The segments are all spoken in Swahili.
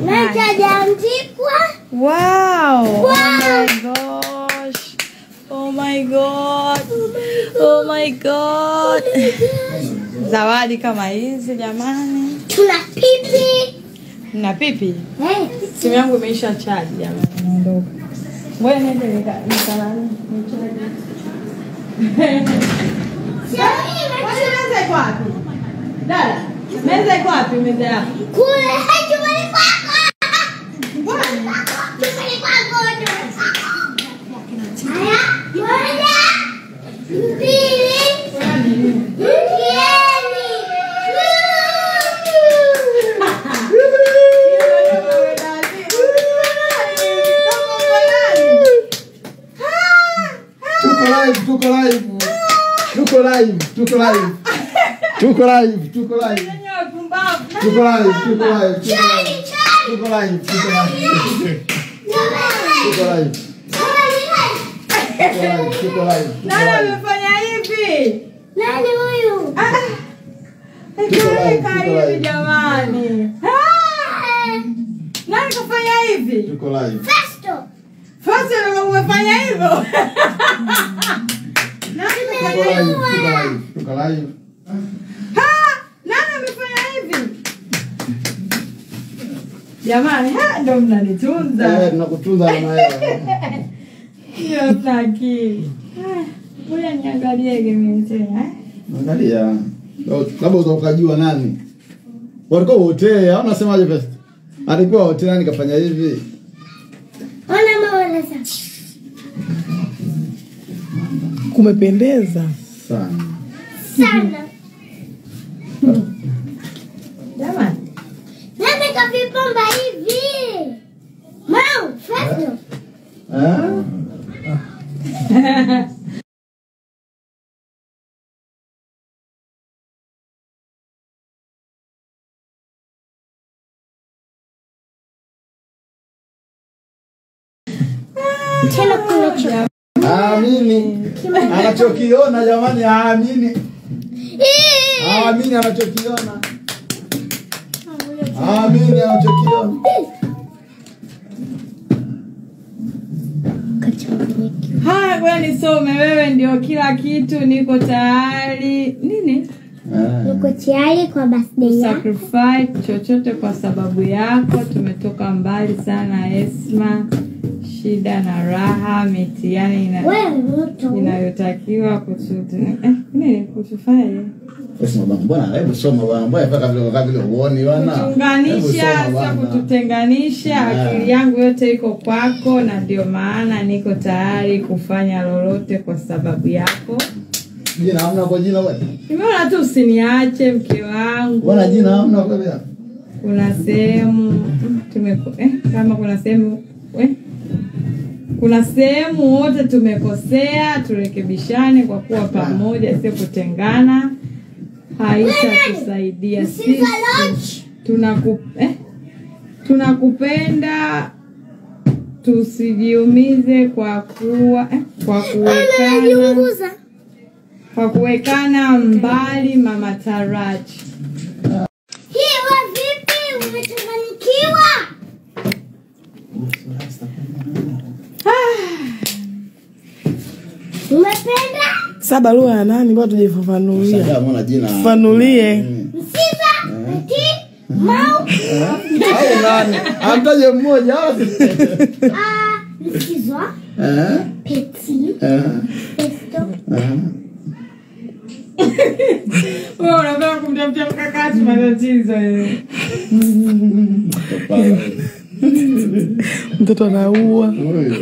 na chajaandikwa Wow. Oh my gosh. Oh my god. Oh my god. Zawadi kama hizi jamani. tuna pipi Na pipi. Eh, Simu yangu imeisha chaji jamani. Naondoka. Ngoja niende nika- nikalale. Nichaji. sio hii Kwani meza iko wapi? Dada, meza iko wapi meza yako? kule hai chumbani kwako chumbani kwako chumbani kwako haya moja mbili Tuko live, tuko live. Tuko live, tuko live. Tuko live, tuko live. Tuko live, tuko live. Tuko live, tuko live. Tuko live. Tuko live, tuko live. Nani Tuko live. amefanya hivi? nani huyu Ah, Tuko live, Eka tuko hivi live. jamani. Ah, Nani kafanya hivi? Tuko live. festo Fasi ndio umefanya hivyo. Nani Tuko kafanya live, hivyo? tuko live. Tuko live. Ah, Nani amefanya hivi? Jamani, ha, ndo Eh, mnanitunza. tunakutunza na wewe. Hiyo mna akili. Ah, Ngoja niangalie game tena. eh. Angalia. Labda ukajua nani. Walikuwa wote, au unasemaje best? Alikuwa wote nani kafanya hivi? ona maoneza kumependeza Sana. sana Jamani. nani kavipamba hivi mau festo Eh? tena kuna cho Aamini. Anachokiona jamani, aamini. Aamini anachokiona. Aamini anachokiona. Haya, ngoja nisome. Wewe ndio kila kitu, niko tayari. Nini? Eh. niko tayari kwa birthday yako sacrifice chochote kwa sababu yako. Tumetoka mbali sana Esma, shida na raha, mitihani ina, wewe moto inayotakiwa kutu, eh, nini kutufanya Sasa bwana, mbona hebu soma bwana, mbona mpaka vile kama vile uoni bwana. Hebu kutunganisha, soma sio bwana. kututenganisha. Yeah. Akili yangu yote iko kwako, na ndio maana niko tayari kufanya lolote kwa sababu yako. Jina hamna kwa jina bwana. Nimeona tu usiniache mke wangu. Bwana jina hamna kwa bwana. kuna sehemu tumeko eh, kama kuna sehemu eh, kuna sehemu wote tumekosea, turekebishane kwa kuwa pamoja, sio kutengana. Haitatusaidia sisi. Tunaku, eh, tunakupenda, tusijiumize kwa kuwa eh, kwa kuwekana Unaniunguza. kwa kuwekana mbali, mama Taraji. Hii we vipi? Umechanganyikiwa? Umependa sa barua ya nani bado tujifafanulia Sasa mbona jina. fanulie msiba ati mau Au nani? Amtaje mmoja au? ah, msikizwa Eh? peti Eh? pesto Eh? Wewe unataka kumtafutia mkakati matatizo wewe. mtoto anaua Huyu.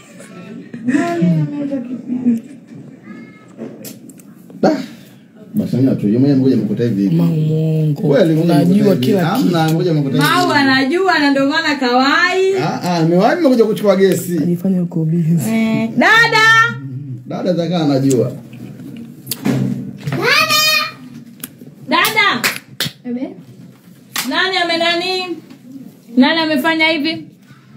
Da. Basi mimi tu yeye mmoja mkuta hivi. mamongo Kweli mmoja mkuta unajua hivi. kila kitu Hamna mmoja mkuta hivi. Mau anajua na ndio maana kawai. Ah ah, nimewahi nimekuja kuchukua gesi. ajifanya uko busy Eh, dada Dada zaka anajua. dada, nani ame nani, nani amefanya hivi?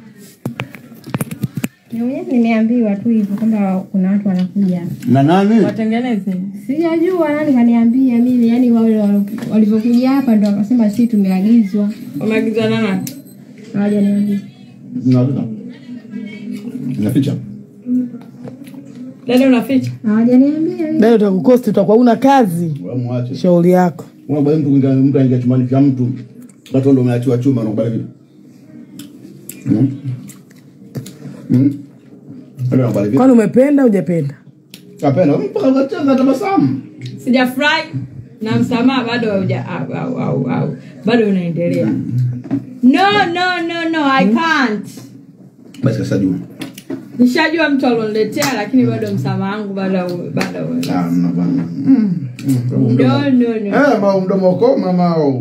nimeambiwa tu hivyo kwamba kuna watu wanakuja Na nani? Watengeneze sijajua nani kaniambia mimi yani wale wal- walivyokuja hapa ndo wakasema si tumeagizwa wameagizwa na nani? Hawajaniambia. Zinavuta. Zinaficha. Dada unaficha? Hawajaniambia. Dada utakukosti, utakuwa una kazi. Wewe muache. Shauri yako. Unakubali mtu kuingia mtu aingia chumbani kwa mtu. Watu ndio umeachiwa chuma unakubali vipi? Mm. Mm. Ndio unakubali vipi? Kwani umependa hujapenda? Kapenda mpaka ukacheza tabasamu. Sijafurahi na msamaha bado hauja au, au, au, au. bado unaendelea. No, no, no, no, I can't. Basi sasa jua. Nishajua mtu aloniletea lakini bado msamaha wangu bado bado. Ah, mnabana. Mm. Mm. No, no, no. Eh, ma mdomo koma mao.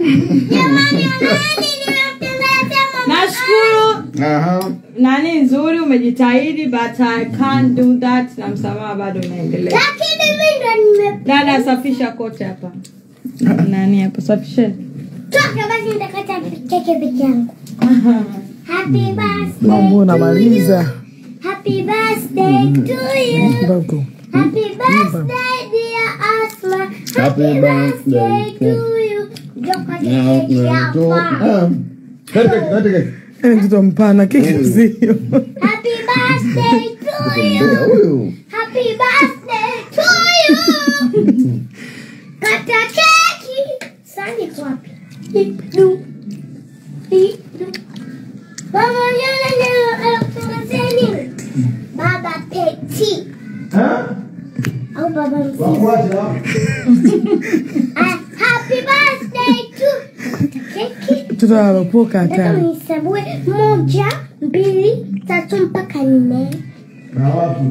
Nashukuru Aha. nani nzuri umejitahidi but I can't do that na msamaha bado unaendelea. Lakini mimi ndo nime Dada safisha kote hapa. Nani hapa safisheni. toka basi nitakata keke peke yangu. Happy birthday. Mambo unamaliza. Happy birthday to you. Mbako. Happy birthday dear Asma. Happy Happy birthday birthday to you. Joko Na keke na to. hapa. Ah. Kete kete kete. Yaani mtoto mpana keki sio. Happy birthday to you. Mbea huyu. Happy birthday to you. Kata keki. Sani iko wapi? Didu. Didu. Mama yana leo anakutangaza nini? Baba Peti. Ah? Au baba mzee. Wakuache hapo. Ah, Happy birthday to keki. Mtoto alopoka Nataka hatari. nisabue moja, mbili, tatu mpaka nne. Na wapi?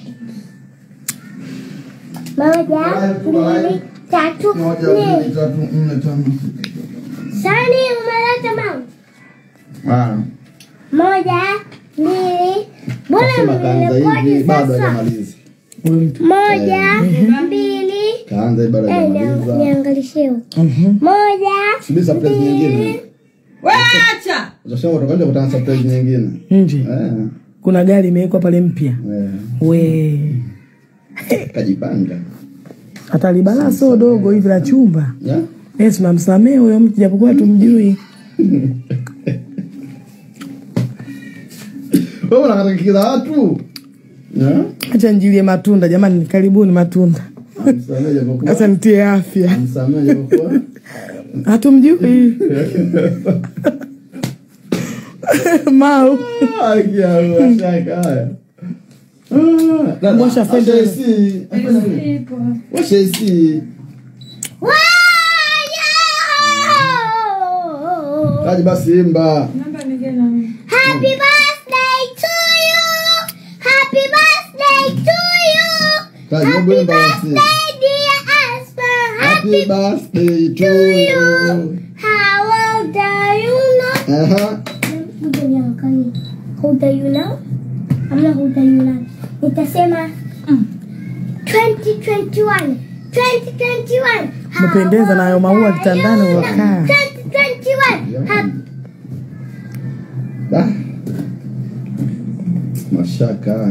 Moja, mbili, tatu, Moja, nne. mbili, tatu, nne, tano. Sani umeleta mau. Ah. Moja, mbili. Mbona Kasema kaanza mmerekodi hivi bado sasa? hajamaliza. Huyu mtu. Moja, mbili. Kaanza hivi bado Eh, nia- hajamaliza. niangalishe huko. Mhm. Moja, Subiri surprise nyingine. mbili. Wacha. Utasema utakwenda kutana surprise nyingine. Nje. Eh. Kuna gari imewekwa pale mpya. Eh. We. Kajipanga. Atalibala so dogo hivi la chumba. Ya? Eh, tunamsamehe huyo mtu japokuwa tumjui. Wewe unakata keki za watu? Ya? Acha njilie matunda jamani, karibuni matunda. Msamehe japokuwa. Sasa nitie afya. Msamehe japokuwa. Hatumjui. Mau. Ah, kia huwa shaka haya. Ah, dada, Washa fenda. washa AC. Washa AC. Wow! Kaji basi imba. Namba nyingine na mimi. Happy birthday to you. Happy birthday to you. Kaji Happy hebu imba basi. birthday dear Asper. Happy birthday to you. How old are you now? Aha. Ngoja niangalie. How old are you now? Amna how old are you now? Nitasema mm, 2021. 2021. How Umependeza na hayo old maua are kitandani you now? ulokaa. 2021. Happy Da. Mashaka haya.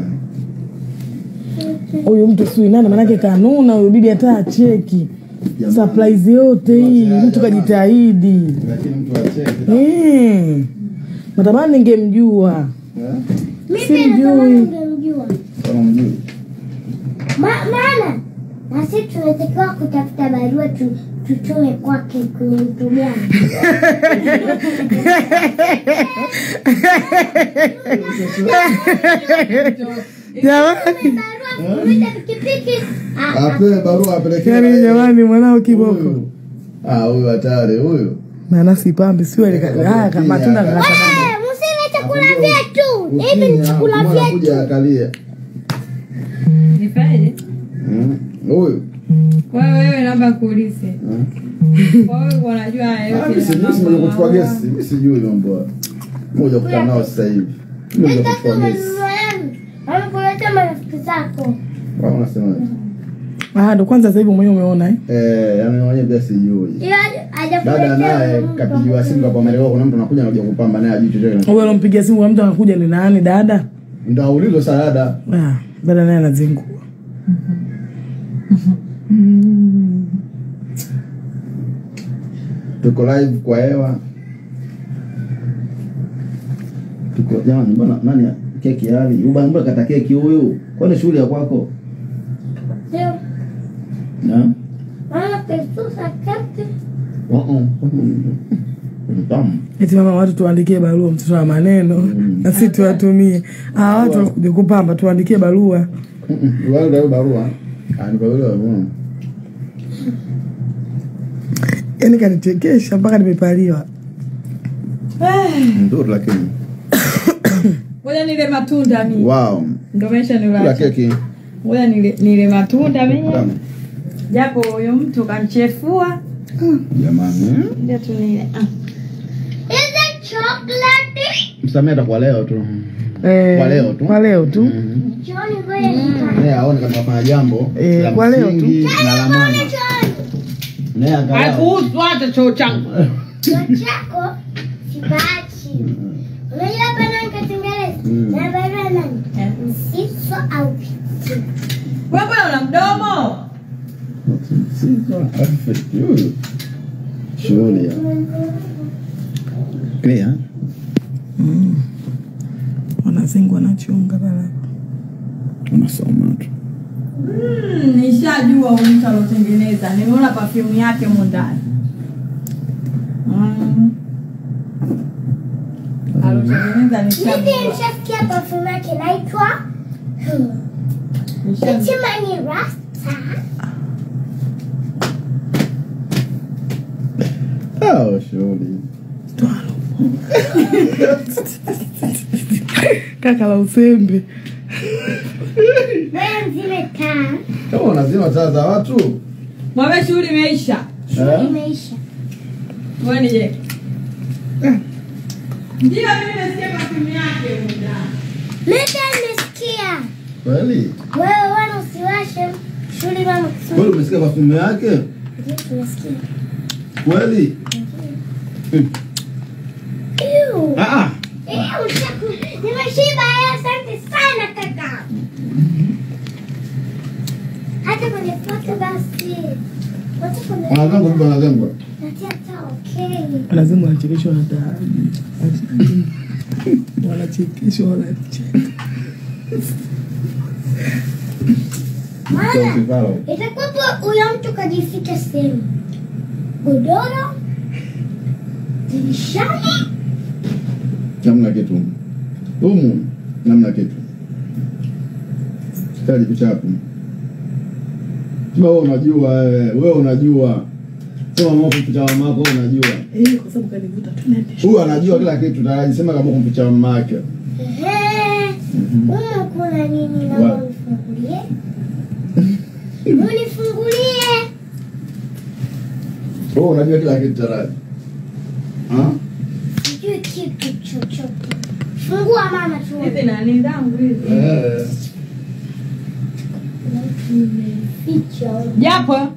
Huyu mtu sui nani manake kanuna huyu bibi hata acheki. Jamani. Surprise yote hii mtu kajitahidi. Lakini mtu acheke. Eh. Natamani ningemjua. Eh? Mimi Simjui. natamani ungemjua. Kama mjui. Ma- maana na sisi tunatakiwa kutafuta barua tu, tutume kwake kwenye mtu gani. Jamani, Barua kuita pikipiki. Ah, ah, Apewe barua apelekee. yaani jamani mwanao kiboko. Huyu. Ah, huyu hatari huyu. Nanasi pambe sio ile haya kama matunda eh, kaka. msile chakula vyetu. Hivi ni Ukinya, chakula mwana vyetu. kuja akalie. Nifanyeje? Mm. Huyu. Kwa hiyo wewe naomba kuulize. Mm. Kwa hiyo unajua haya Ah, yote mimi si- ya mimi si mambo mwenye kuchukua ya gesi. Mimi sijui mambo hayo. Moja kukaa nao sasa hivi. Mimi mwenye Nitaki kuchukua gesi. manunua yangu. Wanakuleta marafiki zako. Wao wanasemaje? Ah, ndo kwanza sasa hivi mwenyewe umeona eh. Eh, yani mwenyewe pia sijui. Ila hajakuletea Dada naye mtu. kapigiwa simu kwa Marekani, kuna mtu anakuja anakuja kupamba naye ajui chochote. Wewe unampigia simu kwa mtu anakuja ni nani dada? Ndio aulizwe sana dada. Ah, dada naye anazingua. Tuko live kwa hewa. Tuko jamani, mbona nani keki hali? Uba mbona kata keki huyu? Kwani shughuli ya kwako? Ndio. Na? Mama pesusa kete. Oh oh. Tamu. eti mama watu tuandikie barua mtoto wa maneno Mm. na si tuwatumie hawa watu wakuja kupamba tuandikie barua Mm-mm. Wale ndio barua. Ah, ni barua barua. yaani kanichekesha mpaka nimepaliwa Nzuri lakini. ngoja nile matunda mi Wow. ndo mesha Kula nilacha keki. ngoja nile, nile matunda menye Tamu. japo huyo mtu kanchefua Jamani. eh? ndio tu nile ah. Is it chocolate? Msamehe atakuwa leo tu. Eh, Kwa leo tu. kwa leo tu Mhm. Johnny, ngoja nita- Naye aone kama kafanya jambo Eh, la kwa leo tu. msingi na la maana. Johnny, Naye angalau. haikuhusu hata choo changu choo chako sibachi. Unajua hapa nani katengeneza? Mm. Na barua nani? Msiso au piti. wewe mbona una mdomo Siko perfect huyu. Shughuli ya. Clear. wanazingwa na chunga barabara Unasoma tu. Mm, nishajua huyu mtu alotengeneza nimeona perfume yake mo ndani Mm. alotengeneza Mimi nishajua nishasikia perfume yake inaitwa Nishajua. Itimani Rasta. Ah, shughuli. kaka la usembe Wewe mzime taa. Kama unazima taa za watu. mwambie shughuli imeisha Eh? Imeisha. wewe nije ndio mimi nasikia perfume yake mo ndani Mimi nimesikia. Kweli? Wewe wana usiwashe. Shule mama Kweli kusudi. umesikia perfume yake? Ndio tunasikia. Kweli? Ew. Ah ah. Eh, ushaku. Nimeshiba eh, asante sana kaka. Hata kwenye foto basi. Hata kwenye Wanazengwa vipi wanazengwa? Natia taa okay. lazima wanachekeshwa na taa wanachekeshwa wanacheka Maana Usifalo. itakuwapo huyo mtu kajificha sehemu. Godoro. Dirishani. Namna kitu. Humu namna kitu. Sitaji picha hapo. Sema wewe unajua wewe, wewe unajua. Sema mama kumpicha mama yako wewe unajua. Eh, kwa sababu kanivuta tu niende Huyu anajua kila kitu tayari. Sema kama kumpicha mama yake. Ehe. Humu kuna nini na Wa- unifungulie? Unifungulie. Wewe unajua kila kitu tayari. Ah? Sijui kitu chochote. Fungua mama hizi tuone. nani zangu hizi Eh. Nimeficha. japo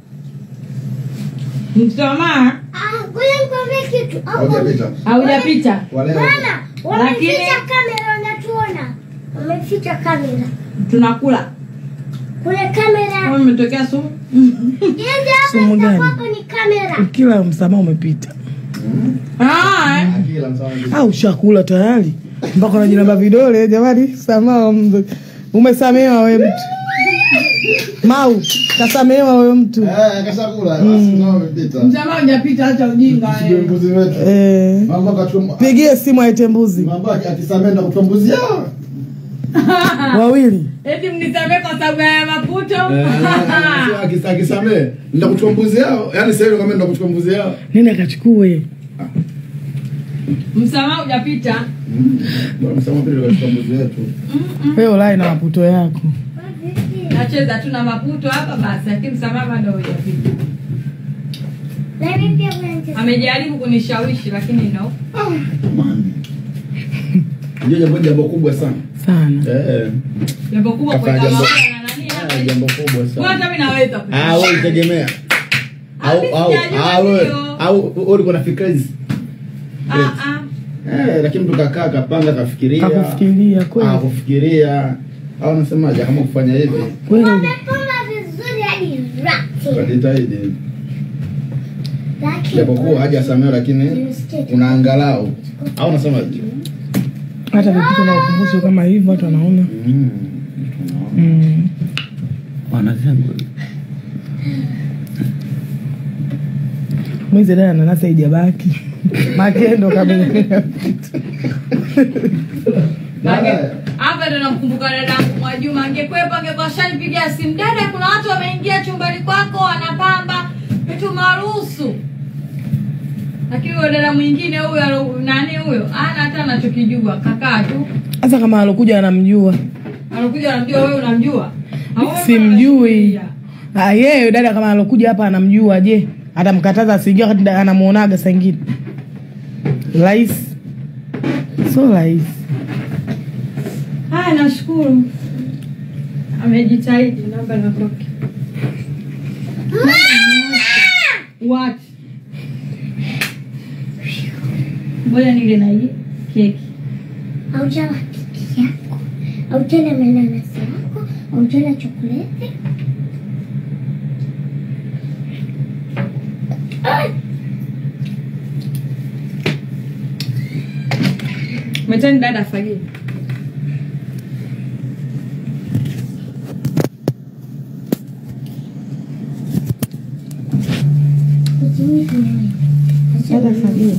msoma Ah, ngoja nikwambie kitu. Au Haujapita. haujapita Kwa leo. Bana, wameficha Lakini- kamera unatuona. Wameficha kamera. tunakula Kule kamera. kama imetokea sumu Yende hapa Sumu gani? itakuwapo ni kamera. ukila msamaha umepita Ah, eh. Akila msawa. au shakula tayari mpaka unajinamba vidole jamani samaha mzee. umesamehewa we mtu mau kasamehewa we mtu Eh, kashakula. Basi ndio umepita. msamaha hujapita acha ujinga Sio eh. mbuzi wetu. eh, Mambo kachukua pigie simu aite mbuzi mambo akisamea na kutoa mbuzi yao. wawili eti mnisamee kwa sababu ya maputo akisamee nda kuchukua mbuzi yao yaani sasa hivi kama nda kuchukua mbuzi yao nini akachukue msamaha hujapita bora msema pili kuchukua mbuzi wetu wewe ulai na maputo yako nacheza tu na maputo hapa basi lakini msamaha bado hujapita Na mimi pia kuna nicheza. amejaribu kunishawishi lakini no Jamani. ndio jambo jambo kubwa sana sana eh jambo kubwa Kafanya kuweka jambo- mafuta na nani hapa eh, hivi. jambo kubwa Kwa sana hata mimi naweza ah wewe tegemea au Mimi au sijajua au wewe- hiyo. au wewe ulikuwa na fikra hizi Ah, ah. eh lakini mtu kakaa kapanga kafikiria kakufikiria kweli ah kufikiria au unasemaje kama kufanya hivi kweli Wamepanga vizuri hadi rati. kajitahidi Lakini japokuwa hajasamewa lakini Nimesikia tu. una angalau au unasemaje hata vipito na ukumbusho kama hivyo watu wanaona Mm. mm. Wanasema mwizi dada nanasi haijabaki makendo kabisa Mange- hapa ndo namkumbuka dadangu Mwajuma, angekwepa angekuwa shanipigia simu, dada, kuna watu wameingia chumbani kwako wanapamba vitu maruhusu. Lakini huyo dada mwingine huyo alo- nani huyo ana hata anachokijua, kakaa tu hasa kama alokuja anamjua anakuja anamjua, wewe unamjua? Au wewe simjui unamjua? Ah, yeye dada kama alokuja hapa anamjua je atamkataza asiingia wakati da- anamuonaga saa ingine rahisi so rahisi Haya, nashukuru amejitahidi. Naomba natoke. What? Ngoja nile na hii keki. Haujala keki yako, haujala mananasi yako, haujala chokoleti. Ai, Mwiteni dada afagie. usinywe wewe. Dada afagie.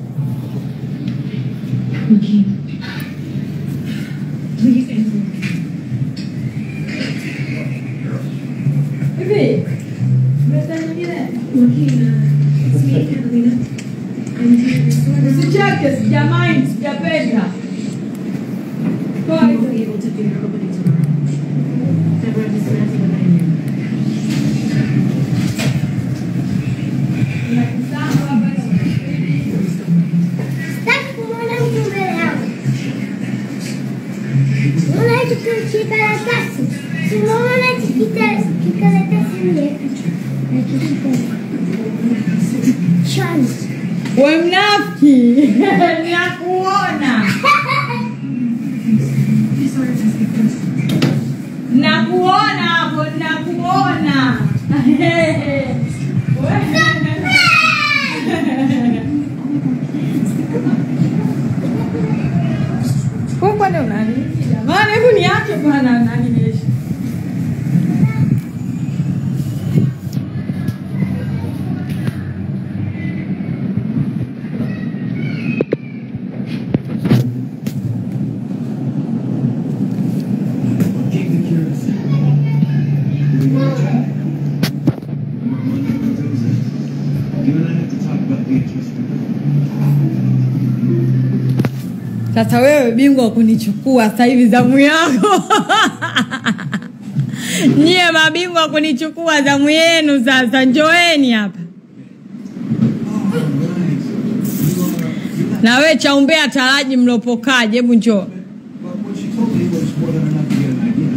Hivi usicheke, sijamind, sijapenda. Toa hizo. Sitaki kumwona mtu mbele yangu. Unaona hicho ki- kikaratasi? Si unaona hichi kita- kikaratasi mle? Na kijiko. Chani. We mnafiki, nakuona, nakuona hapo, nakuona. Kwa kwani unani? Jamani, hebu niache bwana, nani niishi. Sasa wewe bingwa wa kunichukua sasa hivi zamu yako. Nyie mabingwa wa kunichukua zamu yenu sasa, njoeni hapa. Na we chaumbea taraji mlopokaje, hebu njoo. But what she told me was more than enough to get an idea.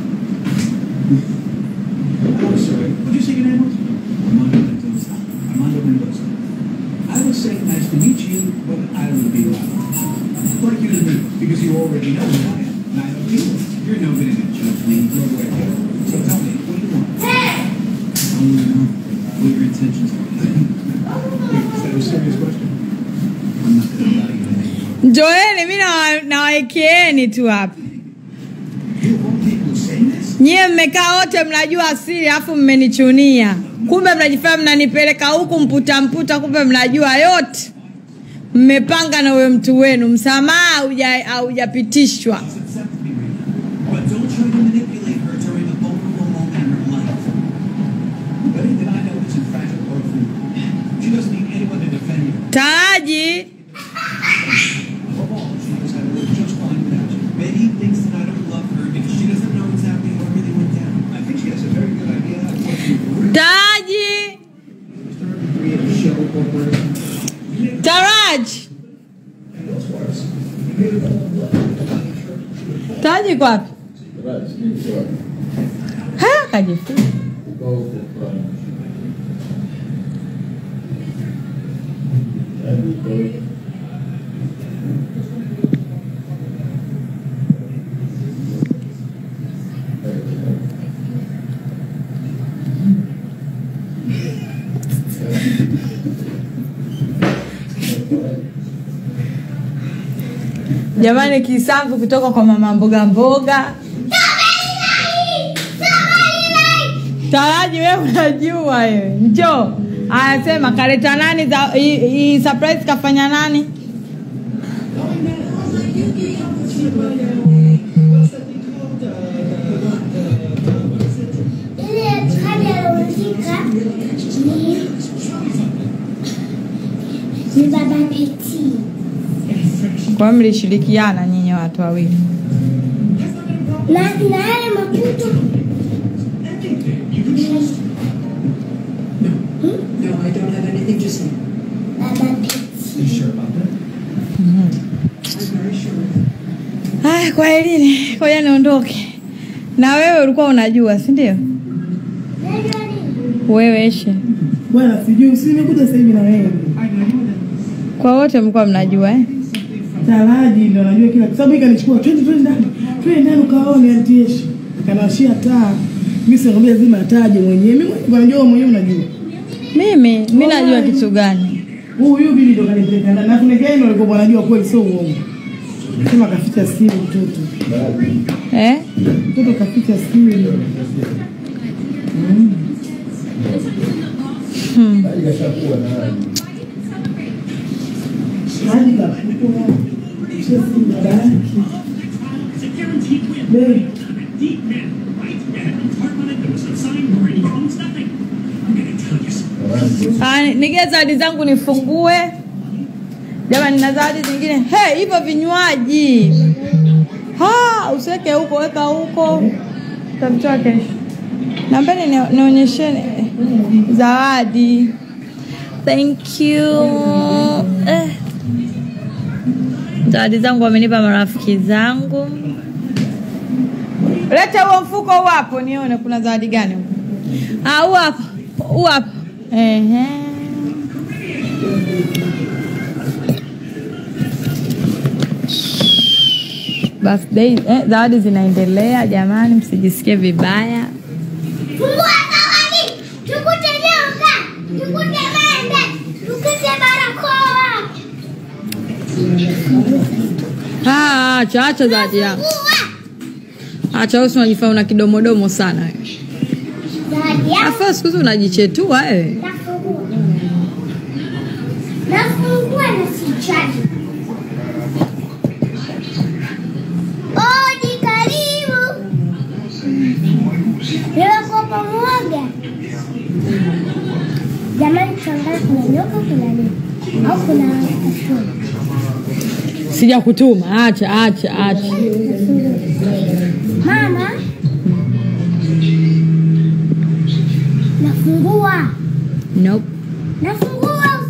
I'm sorry. What'd you say your name was? Armando Mendoza. Armando Mendoza. I would say nice to meet you, but I would be loud. Like you to me, because you already know who I am. And I know you. You're no good at judge me. Go away. So tell me, what do you want? I want to know what your intentions are. Wait, is that a serious question? I'm not going to allow you to make Njoeni, mi nawa- nawaekeeni tu hapa. You won't people saying this? Nyie mmekaa wote mnajua asili, alafu mmenichunia. Kumbe mnajifanya mnanipeleka huku mputa mputa, kumbe mnajua yote. Mmepanga na huyo mtu wenu, msamaha hauja- haujapitishwa. accept me right now. But don't try to manipulate her during a vulnerable moment in her life. Betty that I know is in fact a girlfriend. She doesn't need anyone to defend you. Taraji, Above all, she knows how to live just fine without you. Betty thinks that I don't love her because she doesn't know exactly how everything went down. I think she has a very good idea how to what you were. Taraji, Started to create a show over Taraji, Taraji kwa wapi? Ha, kajifunza. jamani kisamvu kutoka kwa mama mboga mboga taraji we unajua wewe njo anasema kaleta nani za hii- hii surprise kafanya nani Ile kadi alioandika ni ni baba Peti. kwa mlishirikiana nyinyi watu wawili Na na yale maputo No, I don't have anything to say. baba Peti. You sure about that? I'm very sure. Haya, kwa elini koja niondoke na wewe ulikuwa unajua si ndio Unajua nini? wewe eshe bwana sijui si nimekuja sasa hivi na wewe kwa wote mlikuwa mnajua eh? taraji ndo anajua kila kwa sababu hii kanichukua twende twende ndani twende ndani ukaone antieshi kanawashia taa mimi sinakwambia lazima ataje mwenyewe mimi mwenyewe najua wewe mwenyewe unajua mimi mi najua kitu gani huyu bibi ndo kanipeleka ndani na kuna gani walikuwa wanajua kweli sio uongo sema kaficha siri mtoto eh? mtoto kaficha siri hadi kafuta chesi babaki Babe, Ah, nige zawadi zangu nifungue jamani na zawadi zingine hey, hivyo vinywaji Ha, usiweke huko weka huko tamtoa kesho nambeni ni- nionyesheni zawadi thank you eh. zawadi zangu wamenipa marafiki zangu leta huo mfuko huu hapo nione kuna zawadi gani huko Ah, huu hapo huu hapo Ehe. birthday eh, zawadi zinaendelea jamani msijisikie vibaya Fungua zawadi. Tukute nyoka. Tukute mende. Tukute barakoa. Ah, acha acha zawadi yako Fungua. acha usi unajifanya una kidomodomo sana wewe. Zawadi yako. afa siku hizi unajichetua wewe Nafungua. Nafungua na sichaji. Odi karibu. Nimekuwa pamoja. Jamani tuangalie kuna nyoka kuna nini? Au kuna kasoro? sija kutuma acha acha acha Mama. Nafungua. nope. Nafungua.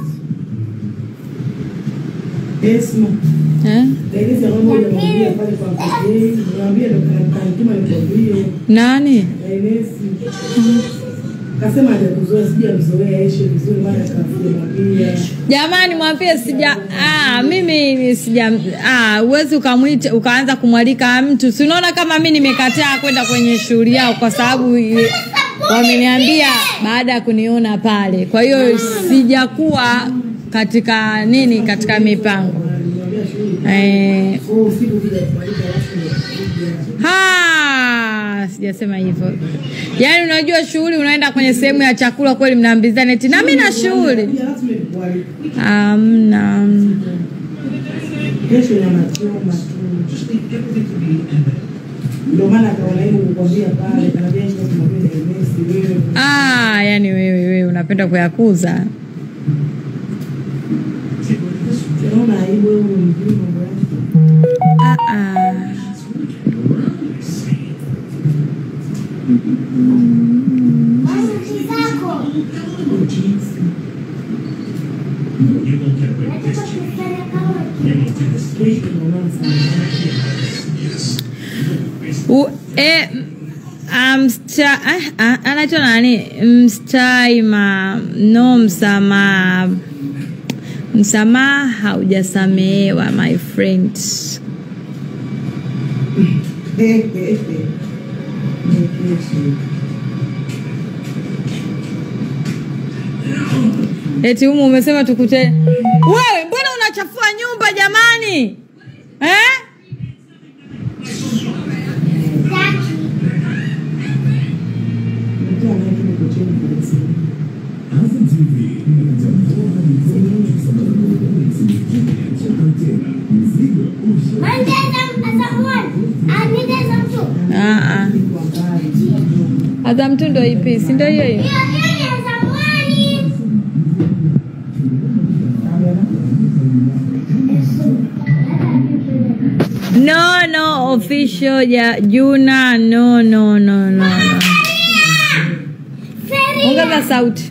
Esma. eh? Dailisi ya mama moja mwambie pale kwa mzee, mwambie ndo kanituma nikwambie. nani Dailisi. Kasema hajakuzoea, sija mzoea Eshe vizuri maana kafuja mwambia. jamani mwambie sija ah, mimi sija ah, uwezi ukamwita ukaanza kumwalika mtu si unaona kama mi nimekataa kwenda kwenye shughuli yao kwa sababu i- wameniambia baada ya kuniona pale kwa hiyo sijakuwa katika nini katika mipango eh, Oh, usiku ukija kumaliza rasmi unakuja. Ha, sijasema hivyo. Yaani unajua shughuli unaenda kwenye sehemu ya chakula kweli mnaambizana eti na mimi na shughuli. Pia rasmi nikualika. Amna. Kesho nyama choma tu. Ndio maana akaona hivyo kukwambia pale, kanaambia Eshe kumwambia Dailisi wewe. Ah, yani wewe wewe unapenda kuyakuza. Unaona aibu wewe mjui mambo yako. Ah ah. Mama zako. Nataka kufanya kama Kesho tunaonana sana. U, e, msta, ah, ah, anaitwa nani? Mstaima no msamaha. Msamaha haujasamehewa my friend. Eti humu umesema tukute. Wewe mbona unachafua nyumba jamani? eh? Azam TV inatambua mikono kusambaza chapa tena mzigo usha Ah, ah. Azam tu ndo ipi? Si ndo hiyo hiyo? No, no, official ya Juna. No, no, no, no, no. Ongeza sauti.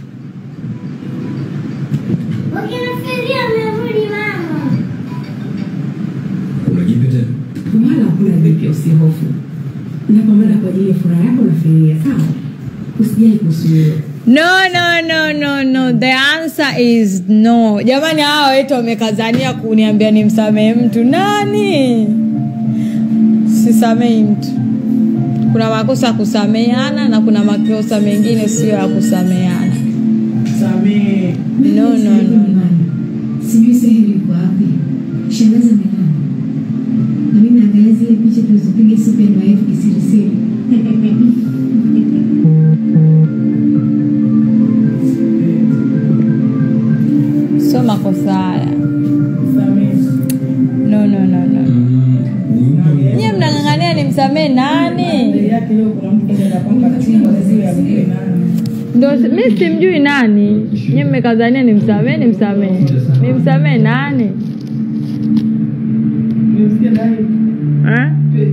unajipe tena wala hakuna vipi, usihofu. Napambana kwa ajili ya furaha yako na familia, sawa? Usijali kuhusu hilo. No, no, no, no, no. The answer is no. Jamani, hawa wetu wamekazania kuniambia nimsamehe mtu. Nani? Sisamehi mtu. Kuna makosa ya kusameheana na kuna makosa mengine sio ya kusameheana. Samehe. No, no, no, no. Sijui Sahili yuko wapi. Shangazi amelala. Na mimi naangalia zile picha tulizopiga siku ya ndoa yetu kisirisiri. Sio makosa haya. Samehe. No, no, no, no. Nyie mnang'ang'ania nimsamehe nani? Mbele yake leo kuna mtu anaenda kwamba chumba zile amjue nani. Ndo mi simjui nani. Nyie mmekazania nimsamehe, nimsamehe. Nimsamehe nani? Nimesikia ndani. Eh?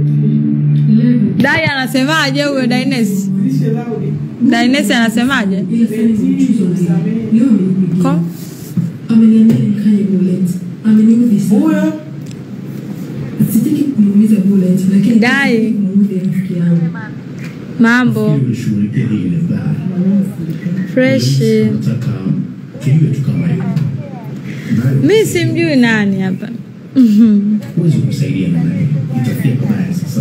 Dai anasemaje huyo Daines? Lishe laudi. Daines anasemaje? Ila sana ni mchuzo leo. Leo amenipigia. Ko? Ameniambia nikanye bullet. Ameniudhi sana. Huyo Sitaki kumuumiza bullet, lakini Dai. sitaki kumuudhi rafiki yangu. Mambo ulishughulikia hili vibaya fresh. nataka tujue tu kama hiyo nayo Mi simjui nani hapa. huwezi kumsaidia na naye itafia pabaya sasa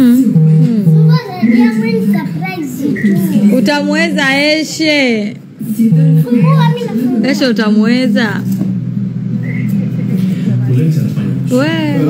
Utamweza Eshe. Sidhani Eshe utamweza. ulenzi anafanya We.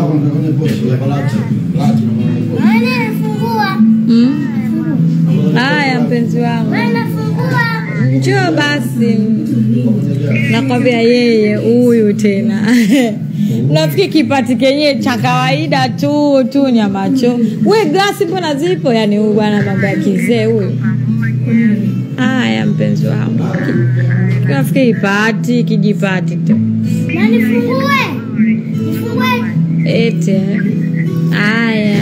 Mm. Haya mpenzi wangu. Njoo basi. Nakwambia yeye huyu tena. Nafikiri kipati kenyewe cha kawaida tu tu nyamacho. We glasi mbona zipo? Yaani huyu bwana mambo ya kizee huyu. Haya mpenzi wangu. Ki- Nafikiri pati kijipati tu. Ete. Haya.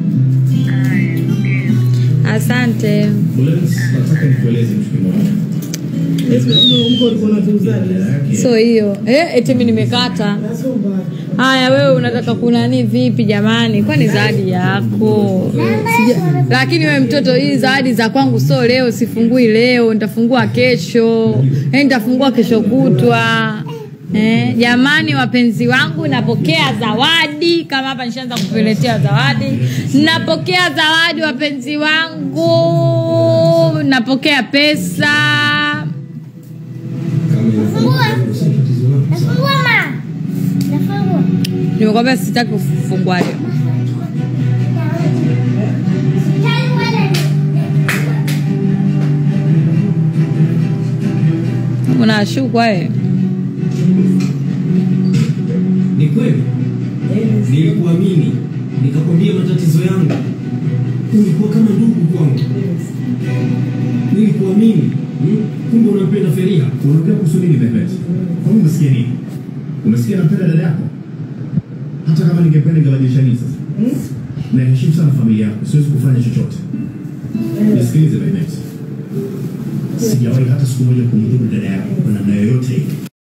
Asante. ulenzi nataka nikueleze kitu kimoja mko ulikuwa unatuuzaje? dada yake So hiyo eh, eti mimi nimekata. Sio mbaya. Haya, wewe unataka kunani vipi jamani? Kwani zawadi yako Sija, lakini wewe mtoto, hii zawadi za kwangu so leo, sifungui leo, nitafungua kesho, eh, nitafungua kesho kutwa. Eh, jamani wapenzi wangu, napokea zawadi kama hapa nishaanza kukuletea zawadi. Napokea zawadi wapenzi wangu, napokea pesa. Nimekwambia sitaki kufungua leo. Unashukwa wewe. Ni kweli nilikuamini, nikakwambia matatizo yangu, ulikuwa kama ndugu kwangu. Nilikuamini, hmm? kumbe unampenda Feriha. unaongea kuhusu nini Mehmet? Kwani umesikia nini? Umesikia napenda dada yako? Hata kama ningependa ningebadilisha nini sasa? Naheshimu sana familia yako, siwezi kufanya chochote. Nisikilize Mehmet, sijawahi hata siku moja kumdhuru dada yako kwa namna yoyote ile.